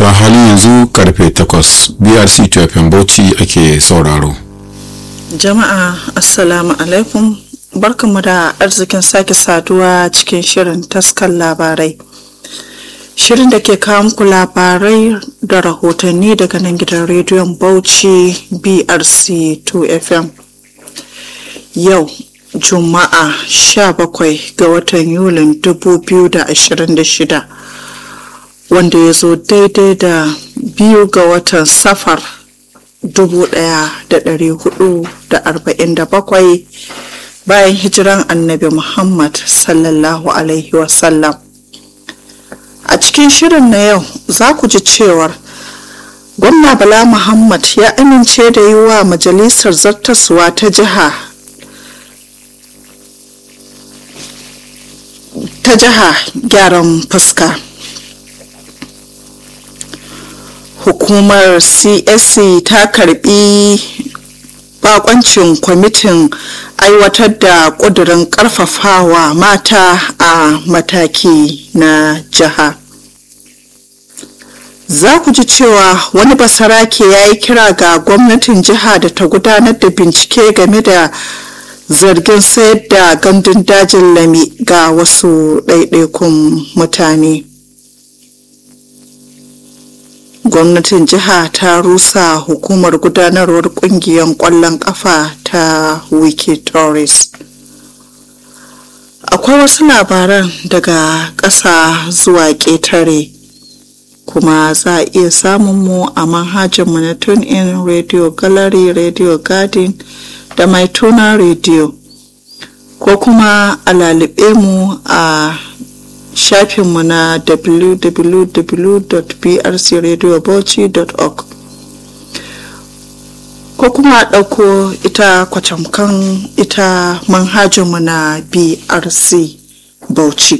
a halin yanzu karfe 8 brc tfm bauchi ake sauraro jama'a assalamu alaikum barkanmu da arzikin sake saduwa cikin shirin taskar labarai shirin da ke kawo muku labarai da rahotanni daga nan gidan rediyon bauchi brc 2 fm yau juma'a 17 ga watan yulin 2026 wanda ya zo daidai da biyu ga watan safar 1447 bayan hijiran annabi muhammad sallallahu alaihi wasallam a cikin shirin na yau za ku ji cewar gwamna bala muhammad ya amince da yi wa majalisar zartaswa ta jiha ta jiha gyaran fuska hukumar csc ta karbi bakoncin kwamitin aiwatar da kudurin karfafawa mata a mataki na jiha za ku ji cewa wani basarake ya yi kira ga gwamnatin jiha da ta gudanar da bincike game da zargin sayar da gandun dajin lami ga wasu ɗaiɗaikun mutane gwamnatin jiha ta rusa hukumar gudanarwar kungiyar kwallon kafa ta wiki tourist akwai wasu labaran daga ƙasa zuwa ƙetare kuma za a iya samun mu a manhajarmu na tune in radio gallery radio garden da mai tuna radio ko kuma a lalube mu a shafinmu na www.brcradiobauchi.org ko kuma ɗauko ita kwacamkan ita manhajinmu na brc bauchi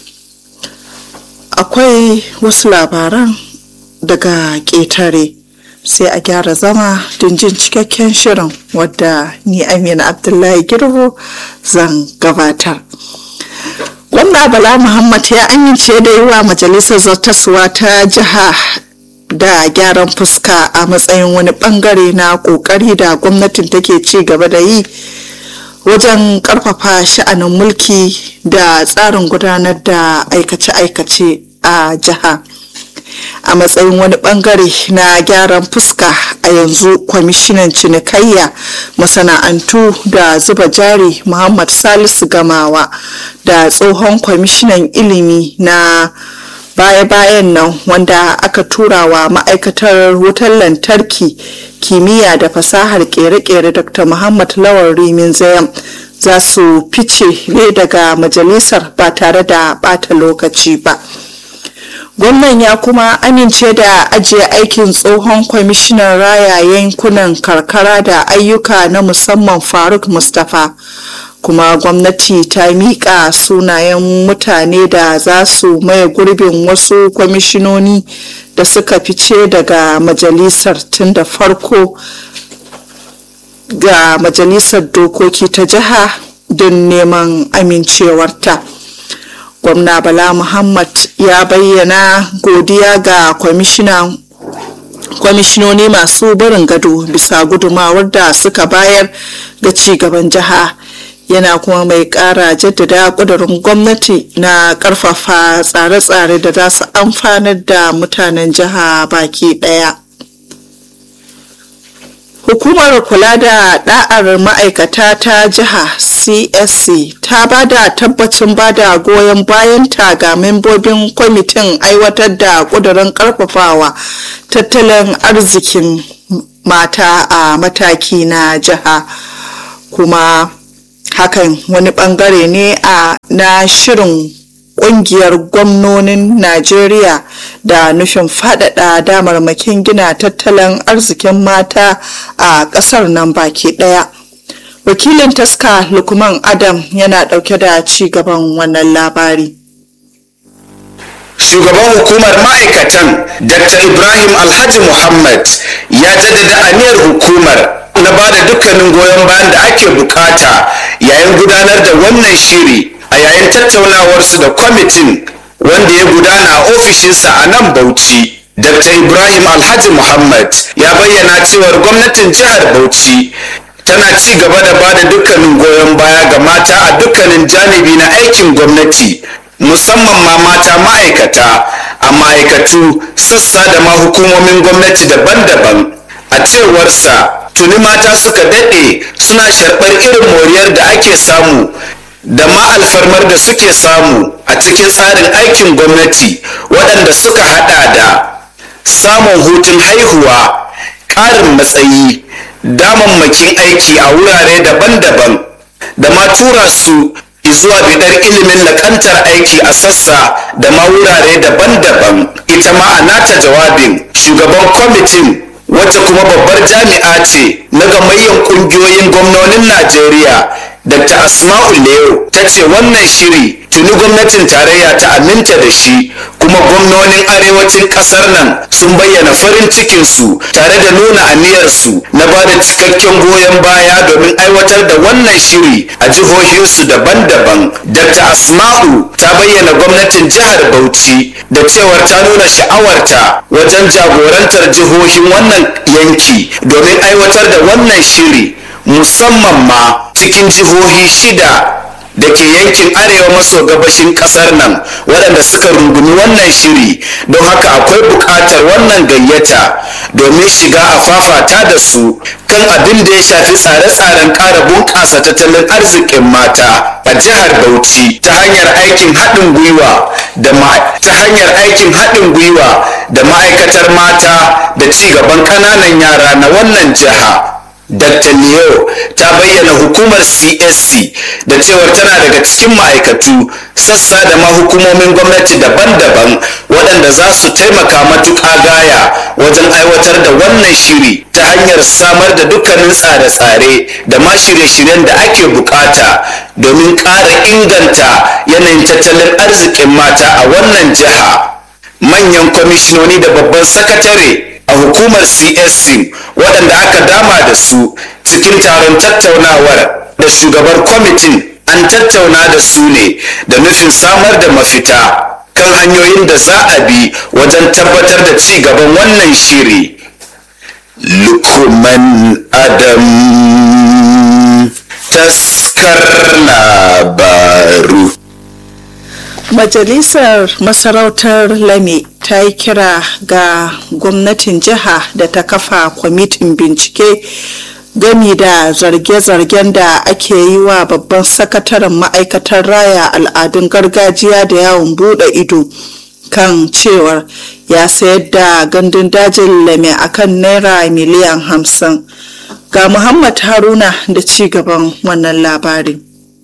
akwai wasu labaran daga ƙetare sai a gyara zama don jin cikakken shirin wadda ni amina abdullahi girbo zan gabatar gwamna bala muhammad ya amince da yi wa majalisar zartaswa ta jiha da gyaran fuska a matsayin wani bangare na kokari da gwamnatin take ci gaba da yi wajen karfafa sha'anin mulki da tsarin gudanar da aikace-aikace a jiha a matsayin wani bangare na gyaran fuska a yanzu kwamishinan cinikayya masana'antu da zuba jari muhammad salisu gamawa da tsohon kwamishinan ilimi na baya-bayan nan wanda aka tura wa ma'aikatar wutar lantarki kimiyya da fasahar kere-kere dr muhammad lawal rimin zayan za su fice ne daga majalisar ba tare da bata lokaci ba gwamnan ya kuma amince da ajiye aikin tsohon kwamishinan raya yankunan karkara da ayyuka na musamman faruk mustapha kuma gwamnati ta miƙa sunayen mutane da za su maye gurbin wasu kwamishinoni da suka fice daga majalisar tun da farko ga majalisar dokoki ta jiha don neman amincewarta. gwamna bala muhammad ya bayyana godiya ga kwamishinoni masu barin gado bisa gudumawar da suka bayar ga cigaban jiha yana kuma mai kara jaddada kudurin gwamnati na karfafa tsare-tsare da za su amfanar da mutanen jiha baki daya hukumar kula da da'ar ma'aikata ta jiha csc ta ba da tabbacin ba da goyon bayanta ga membobin kwamitin aiwatar da kudurin karfafawa tattalin arzikin mata a mataki na jiha kuma hakan wani bangare ne a na shirin kungiyar gwamnonin najeriya da nufin faɗaɗa damarmakin gina tattalin arzikin mata a ƙasar nan baki ɗaya wakilin taska lukman adam yana ɗauke da ci gaban wannan labari shugaban hukumar ma'aikatan dr ibrahim alhaji muhammad ya jaddada aniyar hukumar na ba da dukkanin goyon bayan da ake bukata yayin gudanar da wannan shiri a yayin tattaunawarsu da kwamitin wanda ya gudana a ofishinsa a nan bauchi dr ibrahim alhaji muhammad ya bayyana cewar gwamnatin jihar bauchi tana ci gaba da ba da dukkanin goyon baya ga mata a dukkanin janibi na aikin gwamnati musamman ma mata ma'aikata a ma'aikatu sassa da ma hukumomin gwamnati daban-daban a cewarsa tuni mata suka daɗe suna sharɓar irin moriyar da ake samu da ma alfarmar da suke samu a cikin tsarin aikin gwamnati waɗanda suka haɗa da samun hutun haihuwa ƙarin matsayi damammakin aiki a wurare daban-daban da ma tura su zuwa bidar ilimin lakantar aiki a sassa da ma wurare daban-daban ita ma a nata jawabin shugaban kwamitin wacce kuma babbar jami'a ce na gamayyan kungiyoyin gwamnonin najeriya dr asma'u leo ta ce wannan shiri tuni gwamnatin tarayya ta aminta da shi kuma gwamnonin arewacin kasar nan sun bayyana farin cikinsu tare da nuna aniyarsu na ba da cikakken goyon baya domin aiwatar da wannan shiri a jihohinsu daban-daban dr asma'u ta bayyana gwamnatin jihar bauchi da cewar ta nuna sha'awarta wajen jagorantar jihohin wannan yanki domin aiwatar da wannan shiri musamman ma cikin jihohi shida da ke yankin arewa maso gabashin kasar nan waɗanda suka rungumi wannan shiri don haka akwai buƙatar wannan gayyata domin shiga a fafata da su kan abin da ya shafi tsare-tsaren ƙara bunƙasa tattalin arzikin mata a jihar bauchi ta hanyar aikin haɗin gwiwa da ta hanyar aikin haɗin gwiwa da ma'aikatar mata da ci gaban ƙananan yara na wannan jiha Dr. Leo ta bayyana hukumar CSC da cewar tana daga cikin ma'aikatu sassa da ma hukumomin gwamnati daban-daban waɗanda za su taimaka matuƙa gaya wajen aiwatar da wannan shiri ta hanyar samar da dukkanin tsare-tsare da ma shirye-shiryen da ake bukata domin ƙara inganta yanayin tattalin arzikin mata a wannan jiha. Manyan kwamishinoni da babban sakatare a hukumar csc waɗanda aka dama da su cikin taron tattaunawar da shugabar kwamitin an tattauna da su ne da nufin samar da mafita kan hanyoyin da za a bi wajen tabbatar da ci gaban wannan shiri lukman adam taskar labaru Majalisar Masarautar Lame ta yi kira ga gwamnatin jiha da ta kafa kwamitin bincike gami da zarge-zargen da ake yi wa babban sakataren ma'aikatar raya al'adun gargajiya da yawon bude ido kan cewar ya sayar da gandun dajin lame akan naira miliyan hamsin ga muhammad haruna da ci gaban wannan labarin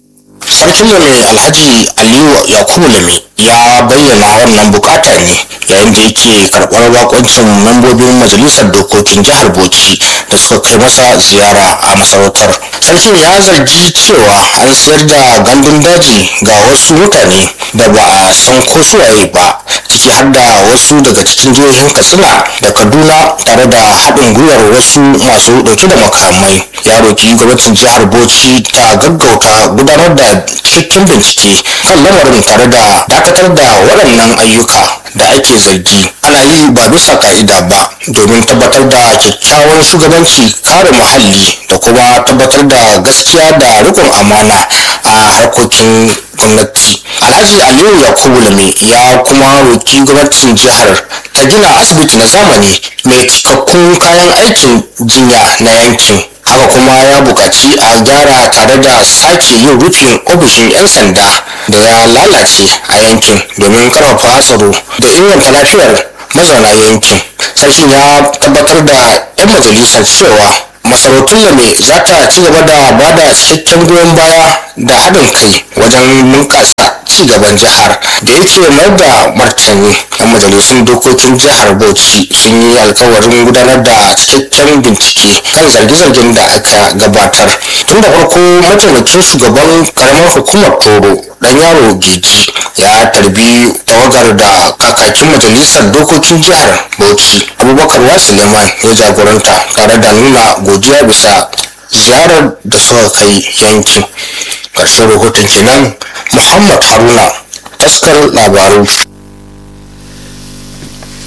sarkin lame alhaji aliyu yakubu lame ya bayyana wannan bukata ne yayin da yake karɓar bakoncin membobin majalisar dokokin jihar bauchi da suka kai masa ziyara a masarautar sarkin ya zargi cewa an sayar da gandun daji ga wasu mutane da ba a san ko suwaye ba ciki har da wasu daga cikin jihohin katsina da kaduna tare da haɗin gwiwar wasu masu ɗauke da makamai ya roki gwamnatin jihar bauchi ta gaggauta gudanar da cikakken bincike kan lamarin tare da dakatar da waɗannan ayyuka da ake zargi ana yi ba bisa ka'ida ba domin tabbatar da kyakkyawan shugabanci kare muhalli da kuma tabbatar da gaskiya da rikon amana a harkokin gwamnati alhaji aliyu yakubu lame ya kuma roki gwamnatin jihar ta gina asibiti na zamani mai cikakkun kayan aikin jinya na yankin haka kuma ya buƙaci a gyara tare da sake yin rufin ofishin 'yan sanda da ya lalace a yankin domin karfafa tsaro da inganta lafiyar mazauna yankin sarkin ya tabbatar da 'yan majalisar cewa masarautun lame za ta ci gaba da ba da cikakken goyon baya da haɗin kai wajen bunƙasa ci gaban jihar da yake mayar da martani yan majalisun dokokin jihar bauchi sun yi alkawarin gudanar da cikakken bincike kan zarge-zargen da aka gabatar tun da farko mataimakin shugaban karamar hukumar toro dan yaro geji ya tarbi tawagar da kakakin majalisar dokokin jihar bauchi abubakar wasuleman ya jagoranta tare da nuna godiya bisa ziyarar da suka kai yankin ƙarshen rahoton kenan muhammad haruna taskar labaru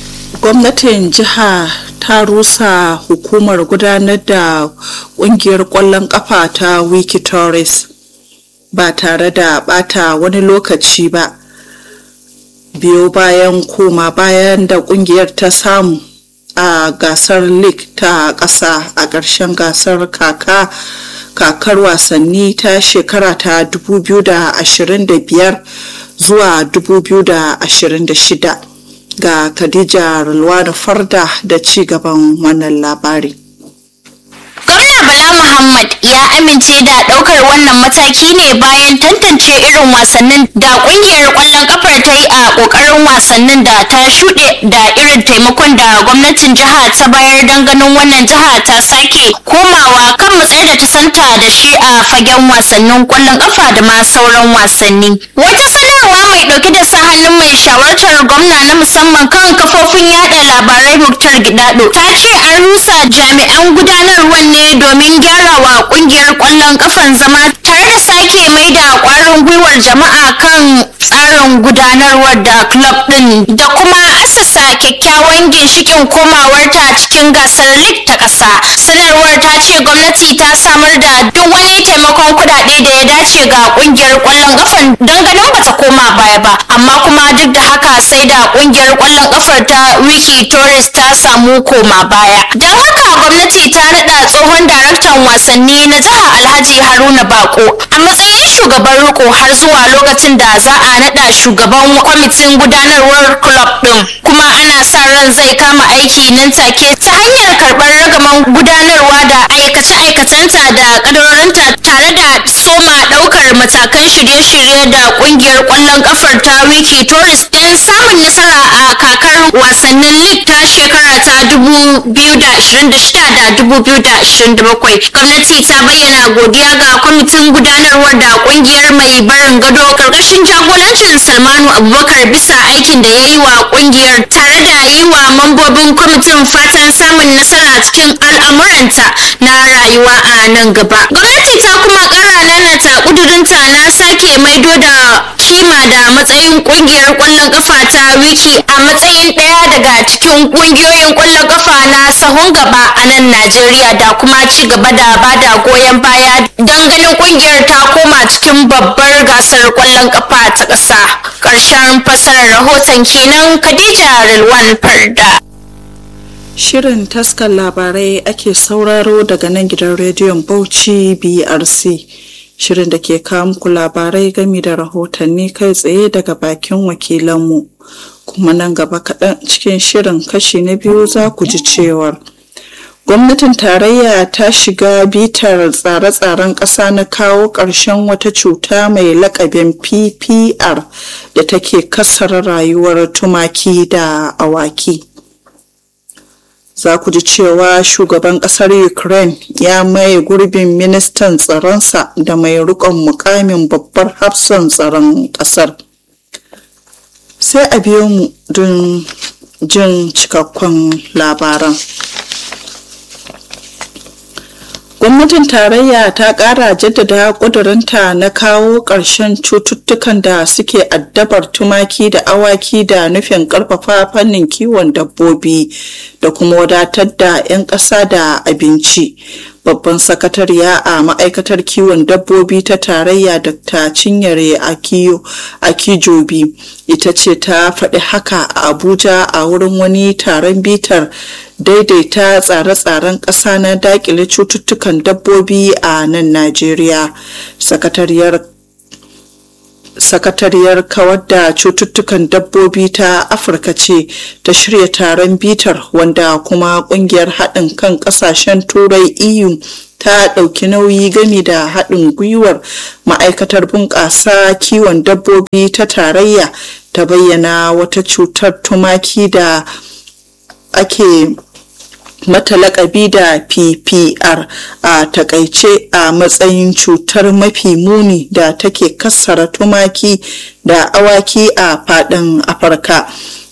gwamnatin jiha ta rusa hukumar gudanar da kungiyar kwallon kafa ta wiki torres ba tare da bata wani lokaci ba biyo bayan koma bayan da kungiyar ta samu a gasar league ta ƙasa a ƙarshen gasar kaka kakar wasanni ta shekara ta 2025 zuwa 2026 ga khadija rulwana farda da ci gaban wannan labari Gwamna Bala Muhammad ya amince da ɗaukar wannan mataki ne bayan tantance irin wasannin da ƙungiyar ƙwallon ƙafar ta yi a ƙoƙarin wasannin da ta shuɗe da irin taimakon da gwamnatin jiha ta bayar don ganin wannan jiha ta sake komawa kan matsayar da ta santa da shi a fagen wasannin ƙwallon ƙafa da ma sauran wasanni. Wata sanarwa mai ɗauke da sa hannun mai shawartar gwamna na musamman kan kafofin yada labarai Muktar Gidado ta ce an rusa jami'an gudanarwar ne domin gyarawa kungiyar kwallon kafan zama tare da sake mai da kwarin gwiwar jama'a kan tsarin gudanarwar da club din da kuma assasa kyakkyawan ginshikin komawarta cikin gasar league ta ƙasa sanarwar ta ce gwamnati ta samar da duk wani taimakon kuɗaɗe da ya dace ga kungiyar kwallon kafan don ganin bata koma baya ba amma kuma duk da haka sai da kungiyar kwallon kafar ta wiki torres ta samu koma baya don haka gwamnati ta naɗa tsohon daraktan wasanni na jiha alhaji haruna bako a matsayin shugaban riko har zuwa lokacin da za a naɗa shugaban kwamitin gudanarwar club ɗin kuma ana sa ran zai kama aiki nan take ta hanyar karɓar ragaman gudanarwa da aikace-aikacenta da ƙadarorinta tare da soma ɗaukar matakan shirye-shirye da ƙungiyar ƙwallon ƙafar ta wiki tourist don samun nasara a kakar wasannin league ta shekara ta 2026 da 2027 gwamnati ta bayyana godiya ga kwamitin gudanarwar da kungiyar mai barin gado karkashin jagorancin salmanu abubakar bisa aikin da ya yi wa kungiyar tare da yi wa mambobin kwamitin fatan samun nasara cikin al'amuranta na rayuwa a nan gaba gwamnati ta kuma kara nanata kudurinta na sake maido da kima da matsayin kungiyar kwallon kafa ta wiki a matsayin daya daga cikin kungiyoyin kwallon kafa na sahun gaba a nan najeriya da kuma ci gaba da bada goyon baya don ganin kungiyar ta koma cikin babbar gasar kwallon kafa ta ƙasa ƙarshen fasarar rahoton kenan khadija rilwan farda shirin taskar labarai ake sauraro daga nan gidan rediyon bauchi brc shirin da ke kawo muku labarai gami da rahotanni kai tsaye daga bakin wakilanmu kuma nan gaba kaɗan cikin shirin kashi na biyu za ku ji cewar gwamnatin tarayya ta shiga bitar tsare-tsaren ƙasa na kawo ƙarshen wata cuta mai lakabin ppr da take kasar rayuwar tumaki da awaki za ku ji cewa shugaban ƙasar ukraine ya maye gurbin ministan tsaronsa da mai rikon mukamin babbar hafsan tsaron ƙasar sai a biyo mu don jin cikakkun labaran gwamnatin tarayya ta kara jaddada kudurinta na kawo ƙarshen cututtukan da suke addabar tumaki da awaki da nufin ƙarfafa fannin kiwon dabbobi da kuma wadatar da 'yan ƙasa da abinci babban sakatariya a ma'aikatar kiwon dabbobi ta tarayya dr cinyere akijobi ita ce ta faɗi haka a abuja a wurin wani taron bitar daidaita tsare-tsaren ƙasa na dakile cututtukan dabbobi a nan najeriya sakatariyar sakatariyar kawar da cututtukan dabbobi ta afirka ce ta shirya taron bitar wanda kuma kungiyar haɗin kan ƙasashen turai eu ta ɗauki nauyi gami da haɗin gwiwar ma'aikatar bunƙasa kiwon dabbobi ta tarayya ta bayyana wata cutar tumaki da ake mata lakabi da ppr a takaice a matsayin cutar mafi muni da take kassara tumaki da awaki a fadin afirka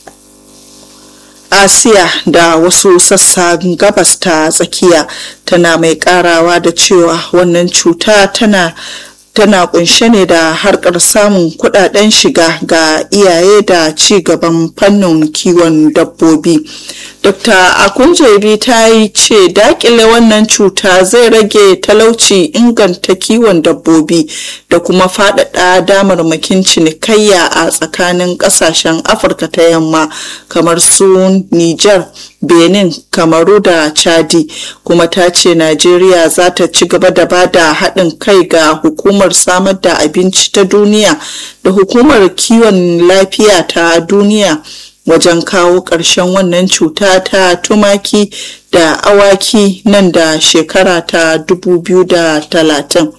asiya da wasu sassan gabas ta tsakiya tana mai karawa da cewa wannan cuta tana tana kunshe ne da harkar samun kudaden shiga ga iyaye da ci gaban fannin kiwon dabbobi dr akunjebi ta yi ce dakile wannan cuta zai rage talauci inganta kiwon dabbobi da kuma faɗaɗa damarmakin cinikayya a tsakanin ƙasashen afirka ta yamma kamar su niger benin kamaru da chadi kuma ta ce najeriya za ta ci gaba da ba da haɗin kai ga hukumar samar da abinci ta duniya da hukumar kiwon lafiya ta duniya wajen kawo ƙarshen wannan cuta ta tumaki da awaki nan da shekara ta 2030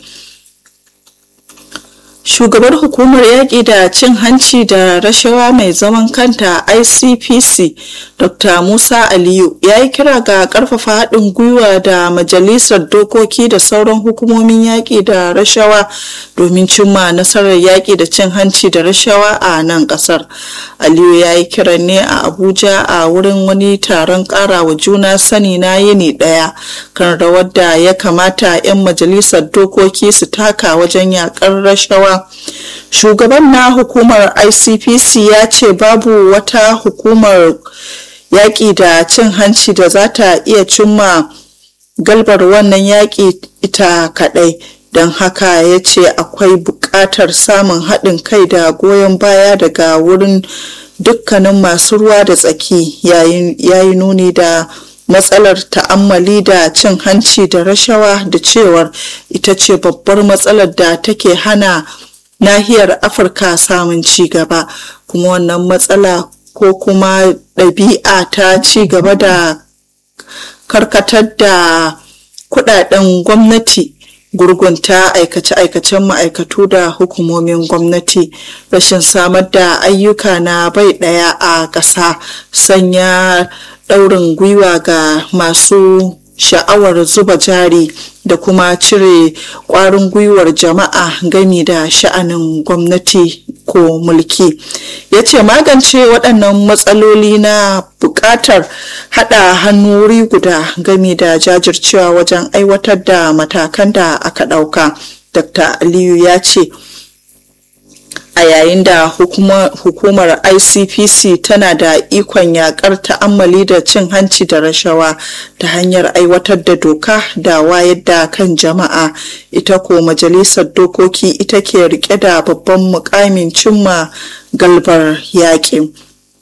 shugabar hukumar yaƙi da cin hanci da rashawa mai zaman kanta icpc dr musa aliyu ya yi kira ga ƙarfafa haɗin gwiwa da majalisar dokoki da sauran hukumomin yaƙi da rashawa domin cimma nasarar yaƙi da cin hanci da rashawa a nan ƙasar aliyu ya yi kiran ne a abuja a wurin wani taron ƙarawa juna sani na yini ɗaya kan rawar da ya kamata 'yan majalisar dokoki su taka wajen yaƙar rashawa shugaban na hukumar icpc ya ce babu wata hukumar yaƙi da cin hanci da za ta iya cimma galbar wannan yaƙi ita kaɗai don haka ya ce akwai buƙatar samun haɗin kai da goyon baya daga wurin dukkanin masu ruwa da tsaki yayi nuni da matsalar ta'ammali da cin hanci da rashawa da cewar ita ce babbar matsalar da take hana nahiyar afirka samun ci gaba kuma wannan matsala ko kuma ɗabi'a ta ci gaba da karkatar da kudaden gwamnati gurgunta aikace-aikacen ma'aikatu da hukumomin gwamnati rashin samar da ayyuka na bai ɗaya a ƙasa sanya ɗaurin gwiwa ga masu sha'awar zuba jari da kuma cire ƙwarin gwiwar jama'a gami da sha'anin gwamnati ko mulki ya ce magance waɗannan matsaloli na buƙatar haɗa hannu wuri guda gami da jajircewa wajen aiwatar da matakan da aka ɗauka dr aliyu ya ce a yayin da hukumar icpc tana da ikon yakar ta'ammali da cin hanci da rashawa ta hanyar aiwatar da doka da wayar da kan jama'a ita ko majalisar dokoki ita ke rike da babban mukamin cimma galbar yaƙi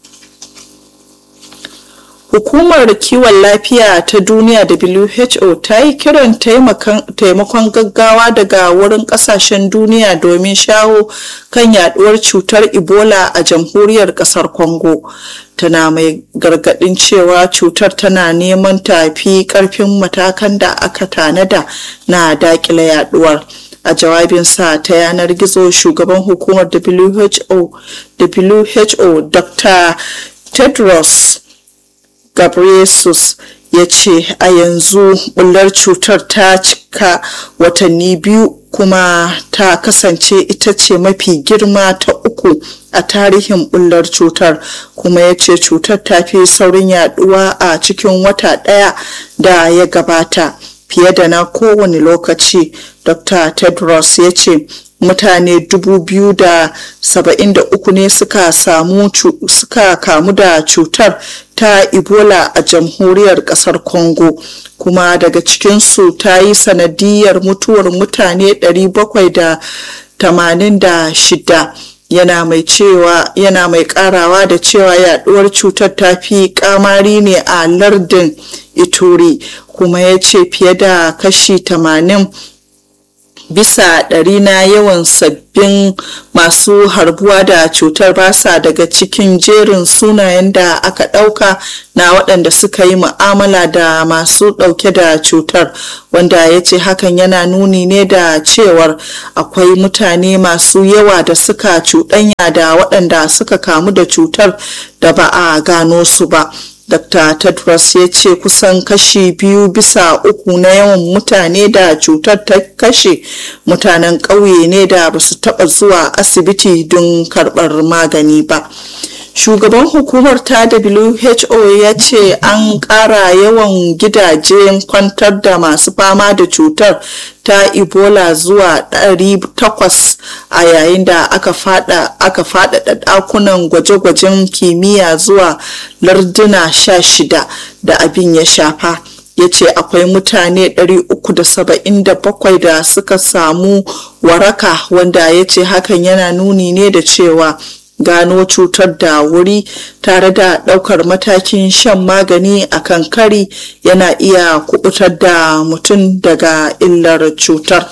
Hukumar kiwon lafiya ta duniya WHO ta yi kiran taimakon gaggawa daga wurin kasashen duniya domin shawo kan yaduwar cutar Ebola a jamhuriyar kasar Congo. Tana mai gargadin cewa cutar tana neman tafi karfin matakan da aka tanada na dakile yaduwar. a jawabinsa ta yanar gizo shugaban hukumar WHO, WHO Dr. Tedros Ghebreyesus ya ce a yanzu bullar cutar ta cika watanni biyu kuma ta kasance ita ce mafi girma ta uku a tarihin bullar cutar kuma ya ce cutar ta fi saurin yaduwa a cikin wata ɗaya da ya gabata fiye da na kowane lokaci dr tedros ya ce mutane uku ne suka samu suka kamu da cutar ta ebola a jamhuriyar kasar congo kuma daga cikinsu ta yi sanadiyar mutuwar mutane 786 yana mai cewa yana mai karawa da cewa yaduwar cutar ta fi kamari ne a lardin ituri kuma ya ce fiye da kashi 80 bisa ɗari na yawan sabbin masu harbuwa da cutar basa daga cikin jerin sunayen da aka ɗauka na waɗanda suka yi mu'amala da masu ɗauke da cutar wanda ya ce hakan yana nuni ne da cewar akwai mutane masu yawa da suka cuɗanya da waɗanda suka kamu da cutar da ba a gano su ba Dr. Tedros ya ce kusan kashi biyu bisa uku na yawan mutane da cutar ta kashe mutanen ƙauye ne da ba su taɓa zuwa asibiti don karɓar magani ba. shugaban hukumar ta who ya ce an ƙara yawan gidajen kwantar da masu fama da cutar ta ebola zuwa 800 a yayin da aka faɗaɗa ɗakunan gwaje-gwajen kimiyya zuwa larduna 16 da abin ya shafa ya ce akwai mutane 377 da suka samu waraka wanda ya ce hakan yana nuni ne da cewa gano cutar da wuri tare da ɗaukar matakin shan magani a kan kari yana iya kubutar da mutum daga illar cutar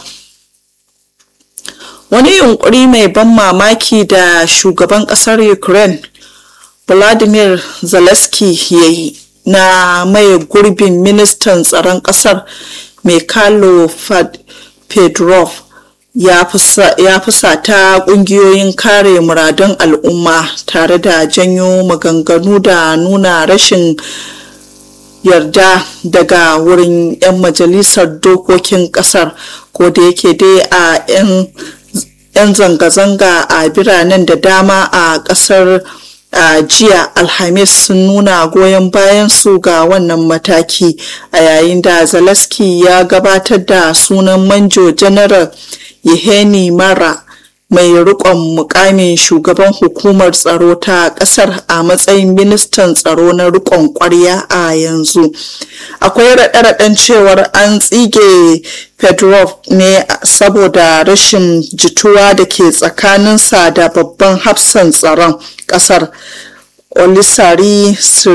wani yunkuri mai ban mamaki da shugaban ƙasar ukraine vladimir zelensky ya yi na maye gurbin ministan tsaron ƙasar mikhailo pedrov ya fusata kungiyoyin kare muradun al'umma tare da janyo maganganu da nuna rashin yarda daga wurin 'yan majalisar dokokin kasar ko da yake dai a 'yan zanga-zanga a biranen da dama a kasar a jiya alhamis sun nuna goyon bayan su ga wannan mataki a yayin da zelensky ya gabatar da sunan manjo general Yeheni Mara mai rikon mukamin shugaban hukumar tsaro ta kasar a matsayin ministan tsaro na rikon kwarya a yanzu akwai raɗe-raɗen cewar an tsige pedrov ne saboda rashin jituwa da ke tsakaninsa da babban hafsan tsaron kasar olisari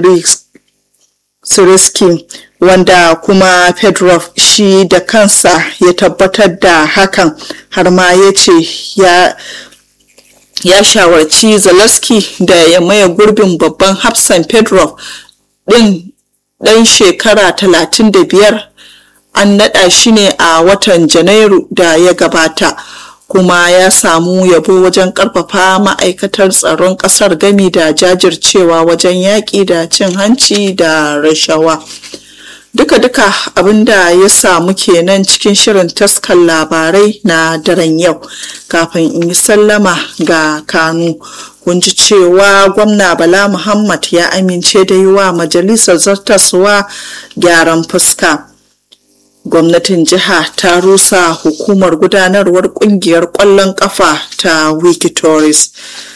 siriski wanda kuma pedrov shi da kansa ya tabbatar da hakan har ma ya ce ya ya shawarci zelensky da ya maye gurbin babban hafsan pedrov din dan shekara 35 an naɗa shi ne a watan janairu da ya gabata kuma ya samu yabo wajen karfafa ma'aikatar tsaron kasar gami da jajircewa wajen yaƙi da cin hanci da rashawa duka-duka abinda ya samu kenan cikin shirin taskan labarai na daren yau kafin in yi sallama ga kanu kun ji cewa gwamna bala muhammad ya amince da yi wa majalisar zartaswa gyaran fuska gwamnatin jiha ta rusa hukumar gudanarwar kungiyar kwallon kafa ta wikitoris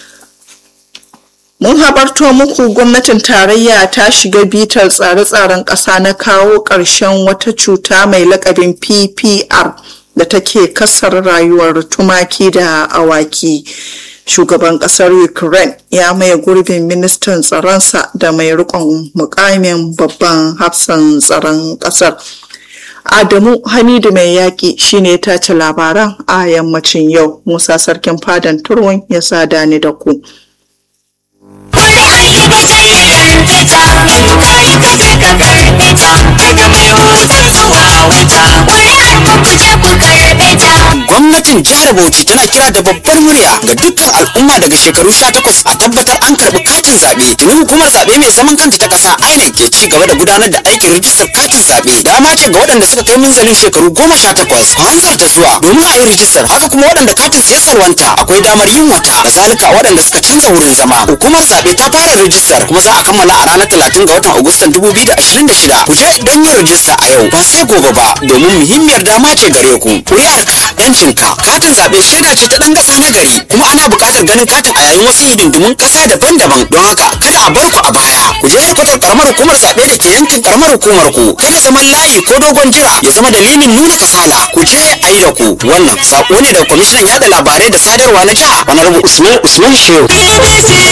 mun habarto muku gwamnatin tarayya ta shiga bitar tsare-tsaren ƙasa na kawo ƙarshen wata cuta mai lakabin ppr da take kasar rayuwar tumaki da awaki shugaban ƙasar ukraine ya maye gurbin ministan tsaronsa da mai rikon mukamin babban hafsan tsaron ƙasar Adamu Hamidu mai yaƙi shine ta ci labaran a yammacin yau. Musa Sarkin Fadan Turwon ya sada ni da ku. Gwamnatin jihar Bauchi tana kira da babbar murya ga dukkan al'umma daga shekaru 18 a tabbatar an karɓi katin zaɓe. Tuni hukumar zaɓe mai zaman kanta ta ƙasa INEC ke ci gaba da gudanar da aikin rijistar katin zaɓe. Dama ce ga waɗanda suka kai minzalin shekaru goma sha takwas. Ku hanzarta zuwa domin a yi rijistar. Haka kuma waɗanda katin su ya salwanta akwai damar yin wata. Kazalika waɗanda suka canza wurin zama. Hukumar zaɓe ta fara rijistar kuma za a kammala a ranar talatin ga watan Agustan dubu biyu da ashirin da shida. Ku je don yin rijista a yau ba sai gobe ba domin muhimmiyar dama ce gare ku. Ƙuri'arka yancinka katin zaɓe shaida ce ta ɗan ƙasa na gari kuma ana buƙatar ganin katin a yayin wasu hidindimun ƙasa daban-daban don haka kada a bar ku a baya ku je kwatar karamar hukumar zaɓe da ke yankin karamar hukumar ku kada zaman layi ko dogon jira ya zama dalilin nuna kasala ku je a yi da ku wannan saƙo ne daga kwamishinan yaɗa labarai da sadarwa na jiha honorable usman usman shehu